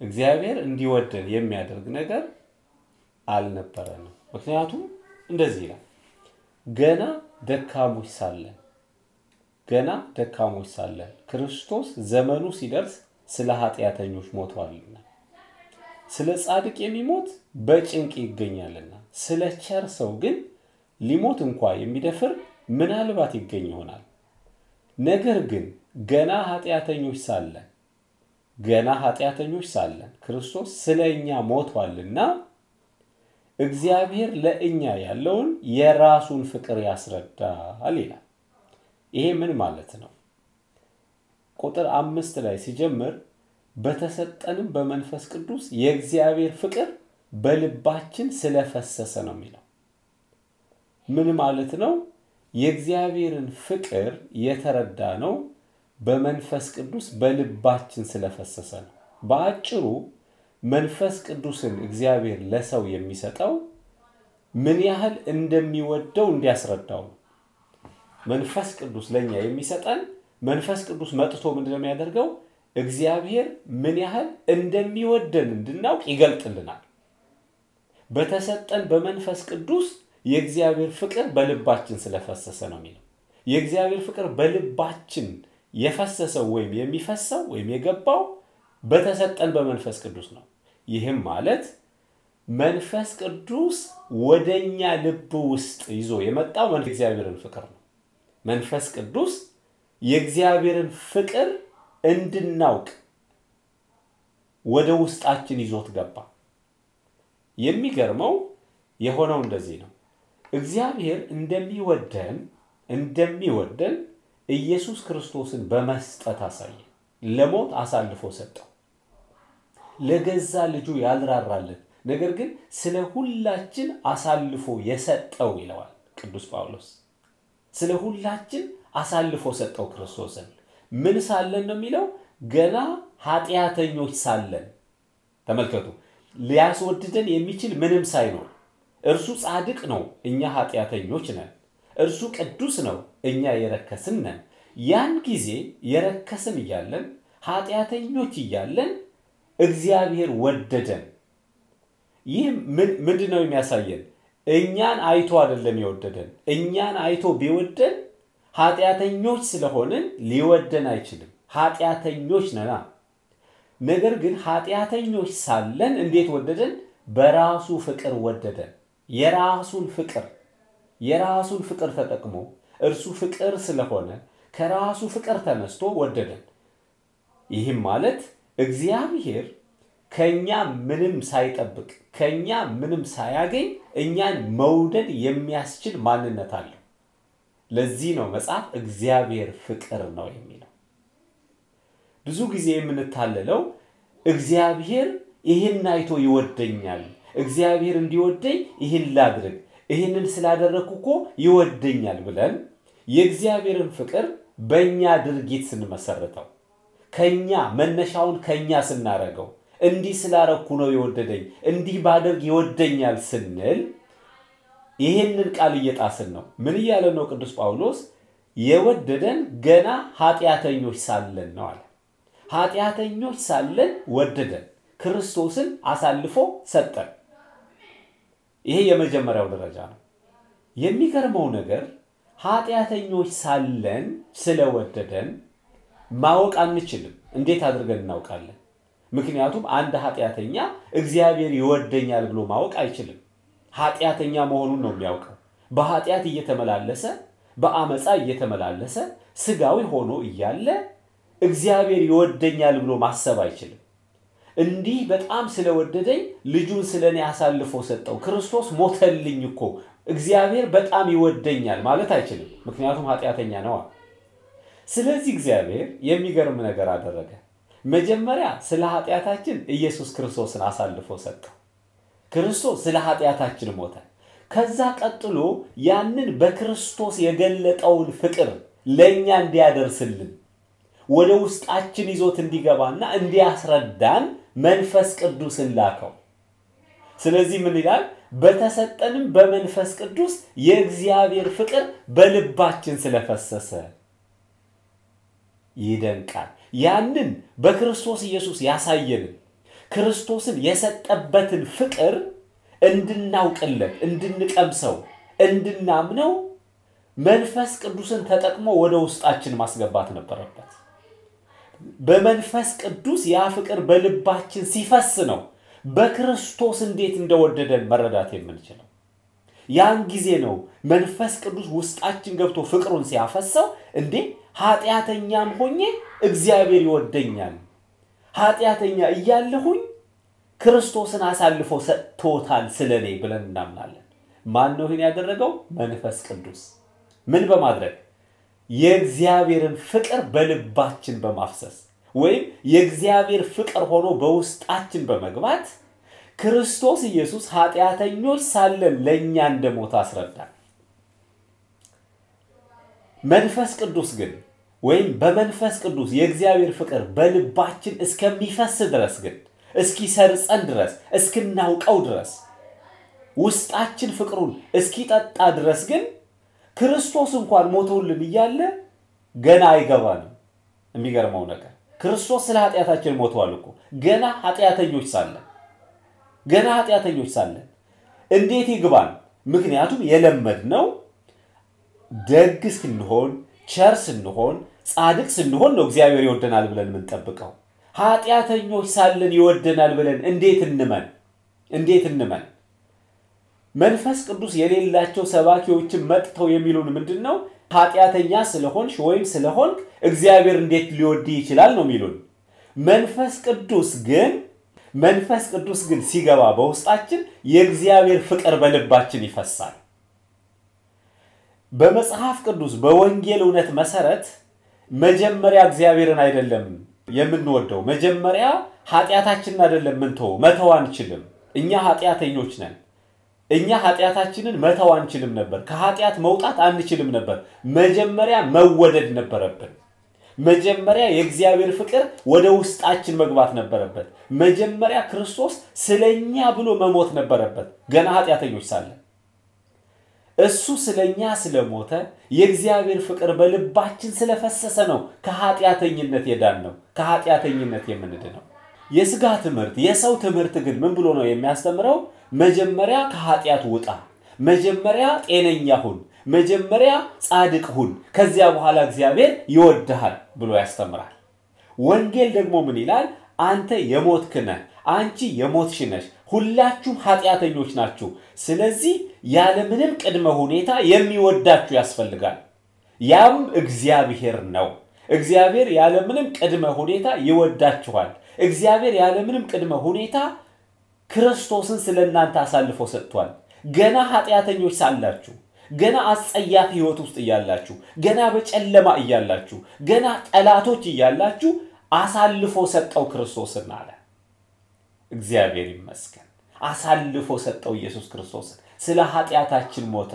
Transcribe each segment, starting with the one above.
እግዚአብሔር እንዲወደን የሚያደርግ ነገር አልነበረንም። ምክንያቱም እንደዚህ ይላል፣ ገና ደካሞች ሳለን ገና ደካሞች ሳለን ክርስቶስ ዘመኑ ሲደርስ ስለ ኃጢአተኞች ሞቷልና፣ ስለ ጻድቅ የሚሞት በጭንቅ ይገኛልና፣ ስለ ቸር ሰው ግን ሊሞት እንኳ የሚደፍር ምናልባት ይገኝ ይሆናል። ነገር ግን ገና ኃጢአተኞች ሳለን ገና ኃጢአተኞች ሳለን ክርስቶስ ስለ እኛ ሞቷልና እግዚአብሔር ለእኛ ያለውን የራሱን ፍቅር ያስረዳል ይላል። ይሄ ምን ማለት ነው? ቁጥር አምስት ላይ ሲጀምር በተሰጠንም በመንፈስ ቅዱስ የእግዚአብሔር ፍቅር በልባችን ስለፈሰሰ ነው የሚለው። ምን ማለት ነው? የእግዚአብሔርን ፍቅር የተረዳ ነው በመንፈስ ቅዱስ በልባችን ስለፈሰሰ ነው። በአጭሩ መንፈስ ቅዱስን እግዚአብሔር ለሰው የሚሰጠው ምን ያህል እንደሚወደው እንዲያስረዳው ነው። መንፈስ ቅዱስ ለእኛ የሚሰጠን መንፈስ ቅዱስ መጥቶ ምንድን ነው የሚያደርገው? እግዚአብሔር ምን ያህል እንደሚወደን እንድናውቅ ይገልጥልናል። በተሰጠን በመንፈስ ቅዱስ የእግዚአብሔር ፍቅር በልባችን ስለፈሰሰ ነው የሚለው። የእግዚአብሔር ፍቅር በልባችን የፈሰሰው ወይም የሚፈሰው ወይም የገባው በተሰጠን በመንፈስ ቅዱስ ነው። ይህም ማለት መንፈስ ቅዱስ ወደኛ ልብ ውስጥ ይዞ የመጣው የእግዚአብሔርን ፍቅር ነው። መንፈስ ቅዱስ የእግዚአብሔርን ፍቅር እንድናውቅ ወደ ውስጣችን ይዞት ገባ። የሚገርመው የሆነው እንደዚህ ነው። እግዚአብሔር እንደሚወደን እንደሚወደን ኢየሱስ ክርስቶስን በመስጠት አሳየ። ለሞት አሳልፎ ሰጠው። ለገዛ ልጁ ያልራራልን ነገር ግን ስለ ሁላችን አሳልፎ የሰጠው ይለዋል ቅዱስ ጳውሎስ። ስለ ሁላችን አሳልፎ ሰጠው ክርስቶስን። ምን ሳለን ነው የሚለው? ገና ኃጢአተኞች ሳለን። ተመልከቱ፣ ሊያስወድደን የሚችል ምንም ሳይኖር እርሱ ጻድቅ ነው፣ እኛ ኃጢአተኞች ነን። እርሱ ቅዱስ ነው፣ እኛ የረከስን ነን። ያን ጊዜ የረከስን እያለን ኃጢአተኞች እያለን እግዚአብሔር ወደደን። ይህ ምንድን ነው የሚያሳየን? እኛን አይቶ አይደለም የወደደን። እኛን አይቶ ቢወደን ኃጢአተኞች ስለሆንን ሊወደን አይችልም። ኃጢአተኞች ነና። ነገር ግን ኃጢአተኞች ሳለን እንዴት ወደደን? በራሱ ፍቅር ወደደን። የራሱን ፍቅር የራሱን ፍቅር ተጠቅሞ እርሱ ፍቅር ስለሆነ ከራሱ ፍቅር ተነስቶ ወደደን። ይህም ማለት እግዚአብሔር ከኛ ምንም ሳይጠብቅ ከኛ ምንም ሳያገኝ እኛን መውደድ የሚያስችል ማንነት አለው። ለዚህ ነው መጽሐፍ እግዚአብሔር ፍቅር ነው የሚለው። ብዙ ጊዜ የምንታለለው እግዚአብሔር ይህን አይቶ ይወደኛል፣ እግዚአብሔር እንዲወደኝ ይህን ላድርግ፣ ይህንን ስላደረግኩ እኮ ይወደኛል ብለን የእግዚአብሔርን ፍቅር በእኛ ድርጊት ስንመሰርተው ከኛ መነሻውን ከኛ ስናረገው እንዲህ ስላረኩ ነው የወደደኝ፣ እንዲህ ባደርግ ይወደኛል ስንል ይህንን ቃል እየጣስን ነው። ምን እያለ ነው ቅዱስ ጳውሎስ? የወደደን ገና ኃጢአተኞች ሳለን ነው አለ። ኃጢአተኞች ሳለን ወደደን፣ ክርስቶስን አሳልፎ ሰጠን። ይሄ የመጀመሪያው ደረጃ ነው። የሚገርመው ነገር ኃጢአተኞች ሳለን ስለወደደን ማወቅ አንችልም። እንዴት አድርገን እናውቃለን? ምክንያቱም አንድ ኃጢአተኛ እግዚአብሔር ይወደኛል ብሎ ማወቅ አይችልም። ኃጢአተኛ መሆኑን ነው የሚያውቀው። በኃጢአት እየተመላለሰ በአመፃ እየተመላለሰ ስጋዊ ሆኖ እያለ እግዚአብሔር ይወደኛል ብሎ ማሰብ አይችልም። እንዲህ በጣም ስለወደደኝ ልጁን ስለ እኔ አሳልፎ ሰጠው፣ ክርስቶስ ሞተልኝ እኮ እግዚአብሔር በጣም ይወደኛል ማለት አይችልም። ምክንያቱም ኃጢአተኛ ነዋ። ስለዚህ እግዚአብሔር የሚገርም ነገር አደረገ። መጀመሪያ ስለ ኃጢአታችን ኢየሱስ ክርስቶስን አሳልፎ ሰጠው። ክርስቶስ ስለ ኃጢአታችን ሞተ። ከዛ ቀጥሎ ያንን በክርስቶስ የገለጠውን ፍቅር ለእኛ እንዲያደርስልን ወደ ውስጣችን ይዞት እንዲገባና እንዲያስረዳን መንፈስ ቅዱስን ላከው። ስለዚህ ምን ይላል? በተሰጠንም በመንፈስ ቅዱስ የእግዚአብሔር ፍቅር በልባችን ስለፈሰሰ ይደንቃል። ያንን በክርስቶስ ኢየሱስ ያሳየንን ክርስቶስን የሰጠበትን ፍቅር እንድናውቅለት፣ እንድንቀምሰው፣ እንድናምነው መንፈስ ቅዱስን ተጠቅሞ ወደ ውስጣችን ማስገባት ነበረበት። በመንፈስ ቅዱስ ያ ፍቅር በልባችን ሲፈስ ነው በክርስቶስ እንዴት እንደወደደን መረዳት የምንችለው። ያን ጊዜ ነው መንፈስ ቅዱስ ውስጣችን ገብቶ ፍቅሩን ሲያፈሰው፣ እንዴ ኃጢአተኛም ሆኜ እግዚአብሔር ይወደኛል፣ ኃጢአተኛ እያለሁኝ ክርስቶስን አሳልፎ ሰጥቶታል ስለ እኔ ብለን እናምናለን። ማን ነው ይህን ያደረገው? መንፈስ ቅዱስ። ምን በማድረግ የእግዚአብሔርን ፍቅር በልባችን በማፍሰስ ወይም የእግዚአብሔር ፍቅር ሆኖ በውስጣችን በመግባት ክርስቶስ ኢየሱስ ኃጢአተኞች ሳለን ለእኛ እንደሞተ አስረዳል። መንፈስ ቅዱስ ግን ወይም በመንፈስ ቅዱስ የእግዚአብሔር ፍቅር በልባችን እስከሚፈስ ድረስ ግን እስኪሰርጸን ድረስ እስክናውቀው ድረስ ውስጣችን ፍቅሩን እስኪጠጣ ድረስ ግን ክርስቶስ እንኳን ሞቶልን እያለ ገና አይገባንም። የሚገርመው ነገር ክርስቶስ ስለ ኃጢአታችን ሞተዋል እኮ ገና ኃጢአተኞች ሳለን ገና ኃጢአተኞች ሳለን እንዴት ይግባን? ምክንያቱም የለመድነው ደግ ስንሆን፣ ቸር ስንሆን፣ ጻድቅ ስንሆን ነው እግዚአብሔር ይወደናል ብለን የምንጠብቀው። ኃጢአተኞች ሳለን ይወደናል ብለን እንዴት እንመን? እንዴት እንመን? መንፈስ ቅዱስ የሌላቸው ሰባኪዎችን መጥተው የሚሉን ምንድን ነው? ኃጢአተኛ ስለሆንሽ ወይም ስለሆንክ እግዚአብሔር እንዴት ሊወድ ይችላል ነው የሚሉን። መንፈስ ቅዱስ ግን መንፈስ ቅዱስ ግን ሲገባ በውስጣችን የእግዚአብሔር ፍቅር በልባችን ይፈሳል። በመጽሐፍ ቅዱስ በወንጌል እውነት መሰረት መጀመሪያ እግዚአብሔርን አይደለም የምንወደው፣ መጀመሪያ ኃጢአታችንን አይደለም ምንተው መተው አንችልም። እኛ ኃጢአተኞች ነን። እኛ ኃጢአታችንን መተው አንችልም ነበር። ከኃጢአት መውጣት አንችልም ነበር። መጀመሪያ መወደድ ነበረብን። መጀመሪያ የእግዚአብሔር ፍቅር ወደ ውስጣችን መግባት ነበረበት። መጀመሪያ ክርስቶስ ስለኛ ብሎ መሞት ነበረበት፣ ገና ኃጢአተኞች ሳለን። እሱ ስለኛ ስለሞተ የእግዚአብሔር ፍቅር በልባችን ስለፈሰሰ ነው ከኃጢአተኝነት የዳን ነው ከኃጢአተኝነት የምንድነው። የስጋ ትምህርት የሰው ትምህርት ግን ምን ብሎ ነው የሚያስተምረው? መጀመሪያ ከኃጢአት ውጣ፣ መጀመሪያ ጤነኛ ሁን፣ መጀመሪያ ጻድቅ ሁን፣ ከዚያ በኋላ እግዚአብሔር ይወድሃል ብሎ ያስተምራል። ወንጌል ደግሞ ምን ይላል? አንተ የሞትክ ነህ፣ አንቺ የሞትሽ ነሽ፣ ሁላችሁም ኃጢአተኞች ናችሁ። ስለዚህ ያለምንም ቅድመ ሁኔታ የሚወዳችሁ ያስፈልጋል። ያም እግዚአብሔር ነው። እግዚአብሔር ያለምንም ቅድመ ሁኔታ ይወዳችኋል። እግዚአብሔር ያለምንም ቅድመ ሁኔታ ክርስቶስን ስለ እናንተ አሳልፎ ሰጥቷል። ገና ኃጢአተኞች ሳላችሁ፣ ገና አስጸያፊ ሕይወት ውስጥ እያላችሁ፣ ገና በጨለማ እያላችሁ፣ ገና ጠላቶች እያላችሁ አሳልፎ ሰጠው ክርስቶስን አለ። እግዚአብሔር ይመስገን። አሳልፎ ሰጠው ኢየሱስ ክርስቶስን። ስለ ኃጢአታችን ሞተ።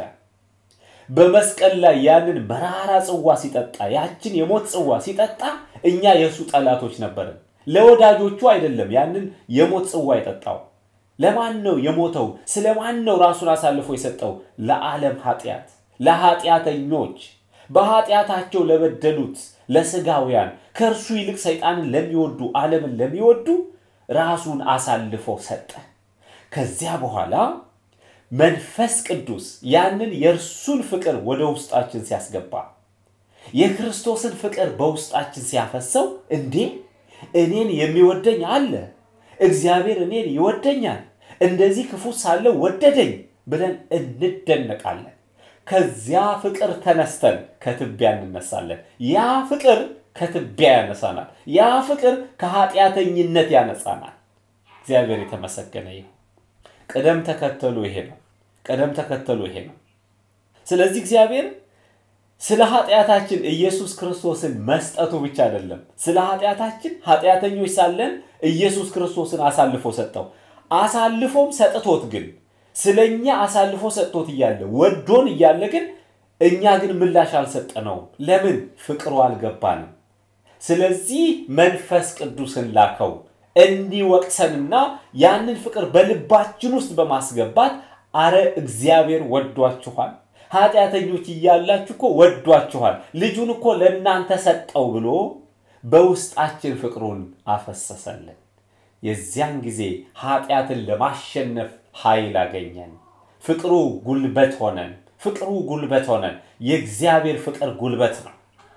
በመስቀል ላይ ያንን መራራ ጽዋ ሲጠጣ፣ ያችን የሞት ጽዋ ሲጠጣ እኛ የእሱ ጠላቶች ነበርን። ለወዳጆቹ አይደለም ያንን የሞት ጽዋ የጠጣው። ለማን ነው የሞተው? ስለ ማን ነው ራሱን አሳልፎ የሰጠው? ለዓለም ኃጢአት፣ ለኃጢአተኞች፣ በኃጢአታቸው ለበደሉት፣ ለስጋውያን፣ ከእርሱ ይልቅ ሰይጣንን ለሚወዱ፣ ዓለምን ለሚወዱ ራሱን አሳልፎ ሰጠ። ከዚያ በኋላ መንፈስ ቅዱስ ያንን የእርሱን ፍቅር ወደ ውስጣችን ሲያስገባ የክርስቶስን ፍቅር በውስጣችን ሲያፈሰው እንዴ እኔን የሚወደኝ አለ፣ እግዚአብሔር እኔን ይወደኛል፣ እንደዚህ ክፉ ሳለው ወደደኝ ብለን እንደነቃለን። ከዚያ ፍቅር ተነስተን ከትቢያ እንነሳለን። ያ ፍቅር ከትቢያ ያነሳናል። ያ ፍቅር ከኃጢአተኝነት ያነጻናል። እግዚአብሔር የተመሰገነ ይሁን። ቅደም ተከተሉ ይሄ ነው። ቅደም ተከተሉ ይሄ ነው። ስለዚህ እግዚአብሔር ስለ ኃጢአታችን ኢየሱስ ክርስቶስን መስጠቱ ብቻ አይደለም። ስለ ኃጢአታችን ኃጢአተኞች ሳለን ኢየሱስ ክርስቶስን አሳልፎ ሰጠው። አሳልፎም ሰጥቶት ግን ስለ እኛ አሳልፎ ሰጥቶት እያለ ወዶን እያለ ግን እኛ ግን ምላሽ አልሰጠነውም። ለምን? ፍቅሩ አልገባንም። ስለዚህ መንፈስ ቅዱስን ላከው እንዲወቅሰንና ያንን ፍቅር በልባችን ውስጥ በማስገባት አረ እግዚአብሔር ወዷችኋል ኃጢአተኞች እያላችሁ እኮ ወዷችኋል፣ ልጁን እኮ ለእናንተ ሰጠው ብሎ በውስጣችን ፍቅሩን አፈሰሰልን። የዚያን ጊዜ ኃጢአትን ለማሸነፍ ኃይል አገኘን። ፍቅሩ ጉልበት ሆነን ፍቅሩ ጉልበት ሆነን የእግዚአብሔር ፍቅር ጉልበት ነው።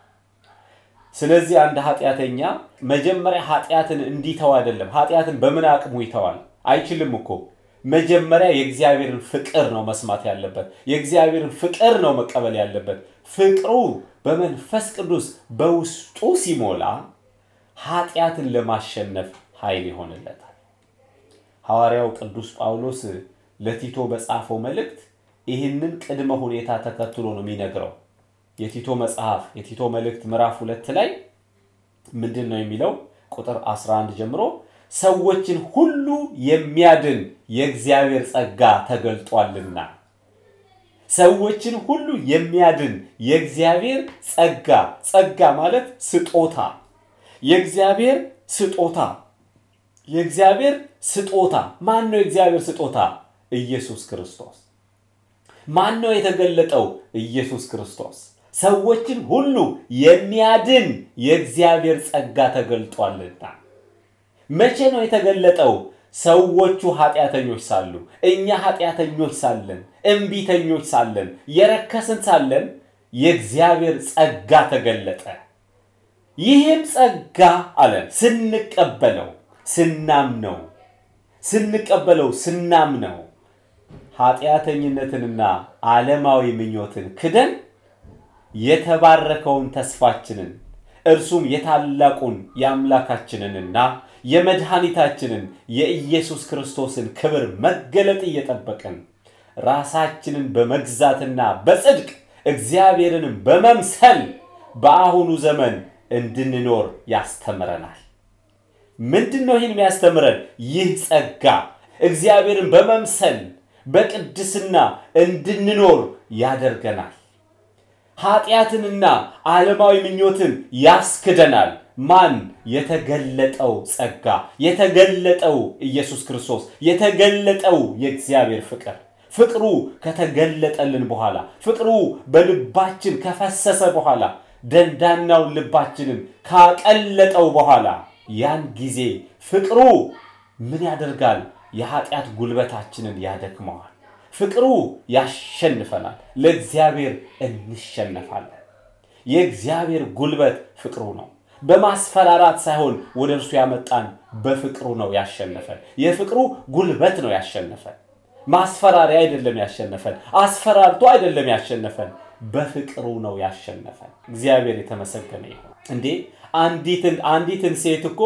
ስለዚህ አንድ ኃጢአተኛ መጀመሪያ ኃጢአትን እንዲተው አይደለም። ኃጢአትን በምን አቅሙ ይተዋል? አይችልም እኮ። መጀመሪያ የእግዚአብሔርን ፍቅር ነው መስማት ያለበት። የእግዚአብሔርን ፍቅር ነው መቀበል ያለበት። ፍቅሩ በመንፈስ ቅዱስ በውስጡ ሲሞላ ኃጢአትን ለማሸነፍ ኃይል ይሆንለታል። ሐዋርያው ቅዱስ ጳውሎስ ለቲቶ በጻፈው መልእክት ይህንን ቅድመ ሁኔታ ተከትሎ ነው የሚነግረው። የቲቶ መጽሐፍ የቲቶ መልእክት ምዕራፍ ሁለት ላይ ምንድን ነው የሚለው? ቁጥር 11 ጀምሮ ሰዎችን ሁሉ የሚያድን የእግዚአብሔር ጸጋ ተገልጧልና። ሰዎችን ሁሉ የሚያድን የእግዚአብሔር ጸጋ፣ ጸጋ ማለት ስጦታ፣ የእግዚአብሔር ስጦታ፣ የእግዚአብሔር ስጦታ። ማን ነው የእግዚአብሔር ስጦታ? ኢየሱስ ክርስቶስ። ማን ነው የተገለጠው? ኢየሱስ ክርስቶስ። ሰዎችን ሁሉ የሚያድን የእግዚአብሔር ጸጋ ተገልጧልና። መቼ ነው የተገለጠው? ሰዎቹ ኃጢአተኞች ሳሉ፣ እኛ ኃጢአተኞች ሳለን፣ እምቢተኞች ሳለን፣ የረከስን ሳለን የእግዚአብሔር ጸጋ ተገለጠ። ይህም ጸጋ አለ ስንቀበለው፣ ስናምነው፣ ስንቀበለው፣ ስናምነው ኃጢአተኝነትንና ዓለማዊ ምኞትን ክደን የተባረከውን ተስፋችንን እርሱም የታላቁን የአምላካችንንና የመድኃኒታችንን የኢየሱስ ክርስቶስን ክብር መገለጥ እየጠበቅን ራሳችንን በመግዛትና በጽድቅ እግዚአብሔርንም በመምሰል በአሁኑ ዘመን እንድንኖር ያስተምረናል። ምንድን ነው ይህን የሚያስተምረን? ይህ ጸጋ እግዚአብሔርን በመምሰል በቅድስና እንድንኖር ያደርገናል። ኃጢአትንና ዓለማዊ ምኞትን ያስክደናል። ማን? የተገለጠው ጸጋ፣ የተገለጠው ኢየሱስ ክርስቶስ፣ የተገለጠው የእግዚአብሔር ፍቅር። ፍቅሩ ከተገለጠልን በኋላ ፍቅሩ በልባችን ከፈሰሰ በኋላ ደንዳናውን ልባችንን ካቀለጠው በኋላ ያን ጊዜ ፍቅሩ ምን ያደርጋል? የኃጢአት ጉልበታችንን ያደክመዋል። ፍቅሩ ያሸንፈናል። ለእግዚአብሔር እንሸነፋለን። የእግዚአብሔር ጉልበት ፍቅሩ ነው። በማስፈራራት ሳይሆን ወደ እርሱ ያመጣን በፍቅሩ ነው ያሸነፈን። የፍቅሩ ጉልበት ነው ያሸነፈን። ማስፈራሪያ አይደለም ያሸነፈን። አስፈራርቶ አይደለም ያሸነፈን። በፍቅሩ ነው ያሸነፈን። እግዚአብሔር የተመሰገነ ይሁን። እንዴ አንዲትን አንዲትን ሴት እኮ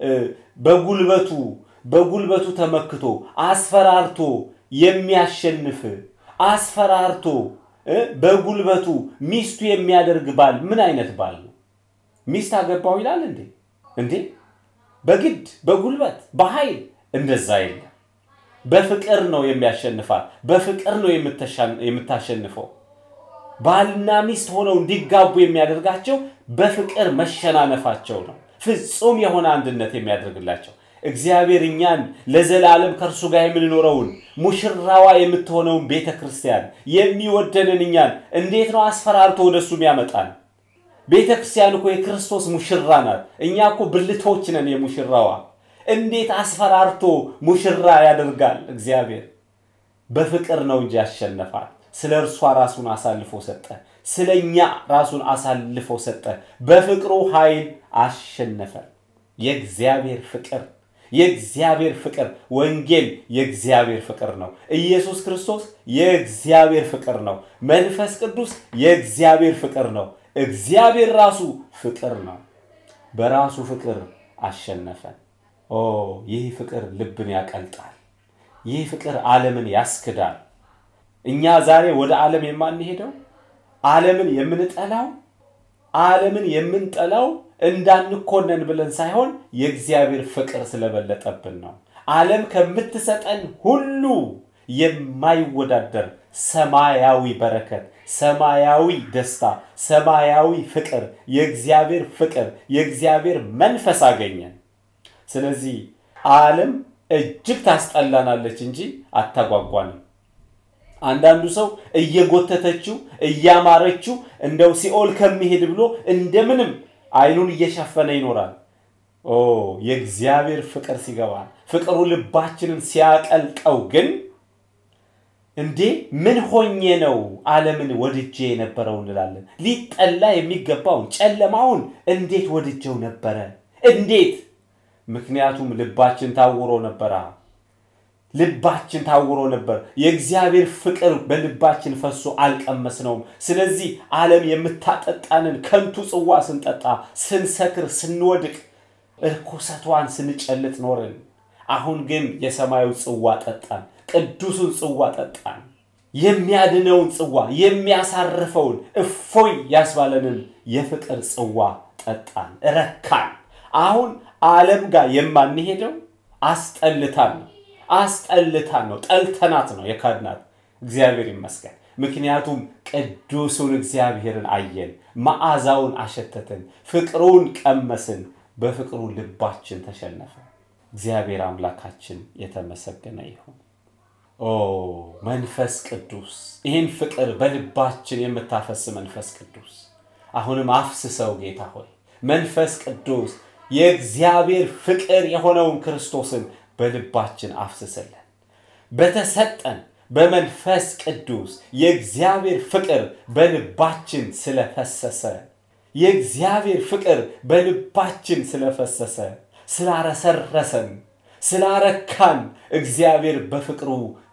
በጉልበቱ በጉልበቱ ተመክቶ አስፈራርቶ የሚያሸንፍ አስፈራርቶ በጉልበቱ ሚስቱ የሚያደርግ ባል ምን አይነት ባል ነው? ሚስት አገባው ይላል እንዴ? እንዴ በግድ በጉልበት በኃይል እንደዛ የለም። በፍቅር ነው የሚያሸንፋት። በፍቅር ነው የምታሸንፈው። ባልና ሚስት ሆነው እንዲጋቡ የሚያደርጋቸው በፍቅር መሸናነፋቸው ነው። ፍጹም የሆነ አንድነት የሚያደርግላቸው እግዚአብሔር እኛን ለዘላለም ከእርሱ ጋር የምንኖረውን ሙሽራዋ የምትሆነውን ቤተ ክርስቲያን የሚወደንን እኛን እንዴት ነው አስፈራርቶ ወደ እሱ የሚያመጣን? ቤተ ክርስቲያን እኮ የክርስቶስ ሙሽራ ናት። እኛ እኮ ብልቶች ነን የሙሽራዋ። እንዴት አስፈራርቶ ሙሽራ ያደርጋል? እግዚአብሔር በፍቅር ነው እንጂ ያሸነፋል። ስለ እርሷ ራሱን አሳልፎ ሰጠ። ስለ እኛ ራሱን አሳልፎ ሰጠ። በፍቅሩ ኃይል አሸነፈ። የእግዚአብሔር ፍቅር የእግዚአብሔር ፍቅር ወንጌል የእግዚአብሔር ፍቅር ነው። ኢየሱስ ክርስቶስ የእግዚአብሔር ፍቅር ነው። መንፈስ ቅዱስ የእግዚአብሔር ፍቅር ነው። እግዚአብሔር ራሱ ፍቅር ነው። በራሱ ፍቅር አሸነፈን። ኦ ይህ ፍቅር ልብን ያቀልጣል። ይህ ፍቅር ዓለምን ያስክዳል። እኛ ዛሬ ወደ ዓለም የማንሄደው ዓለምን የምንጠላው ዓለምን የምንጠላው እንዳንኮነን ብለን ሳይሆን የእግዚአብሔር ፍቅር ስለበለጠብን ነው። ዓለም ከምትሰጠን ሁሉ የማይወዳደር ሰማያዊ በረከት፣ ሰማያዊ ደስታ፣ ሰማያዊ ፍቅር፣ የእግዚአብሔር ፍቅር፣ የእግዚአብሔር መንፈስ አገኘን። ስለዚህ ዓለም እጅግ ታስጠላናለች እንጂ አታጓጓንም። አንዳንዱ ሰው እየጎተተችው እያማረችው እንደው ሲኦል ከሚሄድ ብሎ እንደምንም አይኑን እየሸፈነ ይኖራል። ኦ የእግዚአብሔር ፍቅር ሲገባ ፍቅሩ ልባችንን ሲያቀልጠው ግን እንዴ ምን ሆኜ ነው ዓለምን ወድጄ የነበረው እንላለን። ሊጠላ የሚገባውን ጨለማውን እንዴት ወድጀው ነበረ? እንዴት? ምክንያቱም ልባችን ታውሮ ነበራ። ልባችን ታውሮ ነበር። የእግዚአብሔር ፍቅር በልባችን ፈሶ አልቀመስነውም። ስለዚህ ዓለም የምታጠጣንን ከንቱ ጽዋ ስንጠጣ፣ ስንሰክር፣ ስንወድቅ፣ እርኩሰቷን ስንጨልጥ ኖርን። አሁን ግን የሰማዩ ጽዋ ጠጣን፣ ቅዱሱን ጽዋ ጠጣን። የሚያድነውን ጽዋ፣ የሚያሳርፈውን እፎይ ያስባለንን የፍቅር ጽዋ ጠጣን፣ ረካን። አሁን ዓለም ጋር የማንሄደው አስጠልታን ነው አስጠልታን ነው። ጠልተናት ነው የካድናት። እግዚአብሔር ይመስገን። ምክንያቱም ቅዱሱን እግዚአብሔርን አየን፣ መዓዛውን አሸተትን፣ ፍቅሩን ቀመስን፣ በፍቅሩ ልባችን ተሸነፈ። እግዚአብሔር አምላካችን የተመሰገነ ይሁን። ኦ መንፈስ ቅዱስ፣ ይህን ፍቅር በልባችን የምታፈስ መንፈስ ቅዱስ አሁንም አፍስሰው ጌታ ሆይ መንፈስ ቅዱስ የእግዚአብሔር ፍቅር የሆነውን ክርስቶስን በልባችን አፍስስልን። በተሰጠን በመንፈስ ቅዱስ የእግዚአብሔር ፍቅር በልባችን ስለፈሰሰ የእግዚአብሔር ፍቅር በልባችን ስለፈሰሰ ስላረሰረሰን፣ ስላረካን፣ እግዚአብሔር በፍቅሩ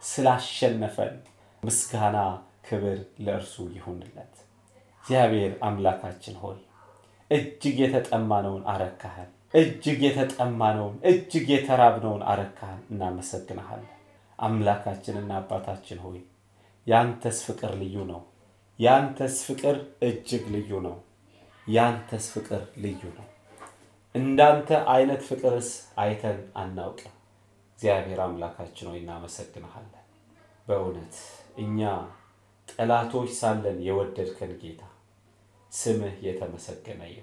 ስላሸነፈን ምስጋና ክብር ለእርሱ ይሁንለት። እግዚአብሔር አምላካችን ሆይ እጅግ የተጠማነውን አረካህን እጅግ የተጠማነውን እጅግ የተራብነውን አረካህን። እናመሰግንሃለን። አምላካችንና አባታችን ሆይ ያንተስ ፍቅር ልዩ ነው። ያንተስ ፍቅር እጅግ ልዩ ነው። ያንተስ ፍቅር ልዩ ነው። እንዳንተ አይነት ፍቅርስ አይተን አናውቅም። እግዚአብሔር አምላካችን ሆይ እናመሰግንሃለን። በእውነት እኛ ጠላቶች ሳለን የወደድከን ጌታ ስምህ የተመሰገነ ይሁን።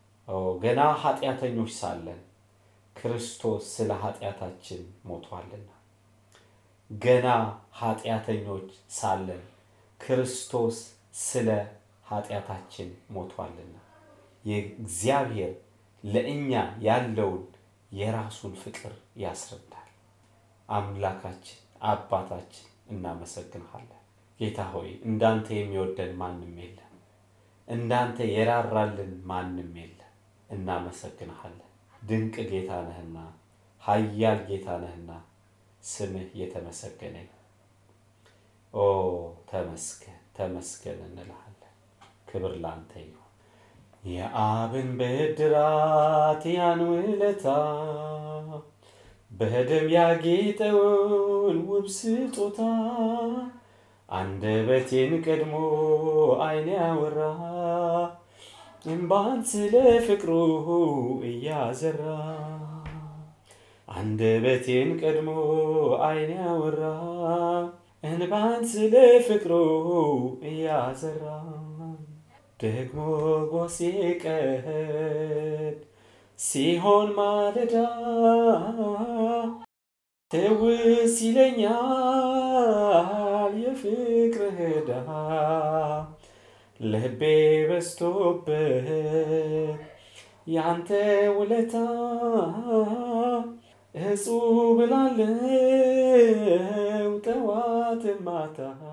ገና ኃጢአተኞች ሳለን ክርስቶስ ስለ ኃጢአታችን ሞቷልና። ገና ኃጢአተኞች ሳለን ክርስቶስ ስለ ኃጢአታችን ሞቷልና የእግዚአብሔር ለእኛ ያለውን የራሱን ፍቅር ያስረዳል። አምላካችን አባታችን እናመሰግንሃለን። ጌታ ሆይ እንዳንተ የሚወደን ማንም የለም፣ እንዳንተ የራራልን ማንም የለም። እናመሰግንሃለን። ድንቅ ጌታ ነህና ኃያል ጌታ ነህና ስምህ የተመሰገነ ኦ ተመስገን ተመስገን እንልሃለን። ክብር ላንተ ይሁን። የአብን ብድራት ያን ውለታ በደም ያጌጠውን ውብ ስጦታ አንደበቴን ቀድሞ ዓይን ያወራ እምባን ስለ ፍቅሩ እያዘራ አንደበቴን ቀድሞ ዓይን ያወራ እንባን ስለ ፍቅሩ እያዘራ ደግሞ ጎሴ ቀድ ሲሆን ማለዳ ትውስ ይለኛል የፍቅርህ ዕዳ ልቤ በስቶበት ያንተ ውለታ እጹብ እላለሁ ጠዋት ማታ